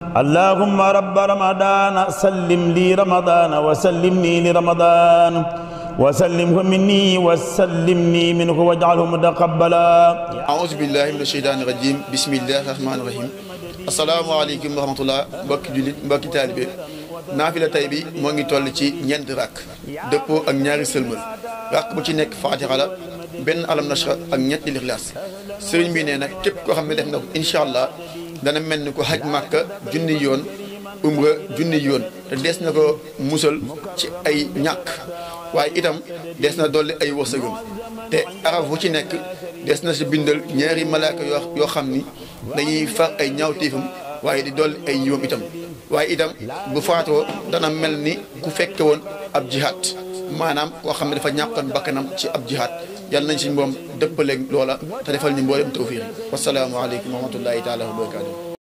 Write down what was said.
اللهم رب رمضان سلم لي رمضان وسلمني لرمضان وسلمه مني وسلمني منه واجعله متقبلا أعوذ بالله من الشيطان الرجيم بسم الله الرحمن الرحيم asalaamaaleykum wa rahmatullah mbokki jullit mbokki taalibe naafila tay bi moo ngi toll ci ñeenti rakk dëppoo ak ñaari sëlmal rakk bu ci nekk faatixa la benn alam nashra ak ñetti lixlaas sëriñ bi nee na képp koo xam ne def na ko incha allah dana mel ni ko xaj màkka junni yoon umra junni yoon te des na ko musal ci ay ñàkk waaye itam des na dolli ay wërsëgam te araf bu ci nekk des na si bindal ñaari malaaka yoo yoo xam ni dañuy far ay ñaawteefam waaye di dolli ay yiwam itam waaye itam bu faatoo dana mel ni ku fekke woon ab jihaat maanaam koo xam ne dafa ñàkkoon bakkanam ci ab jihaat yàlla nañ si moom dëppaleeg loola te defal ñu mboolem tawfiix yi wasalaamu aleykum wa rahmatullahi taala wa barakaatu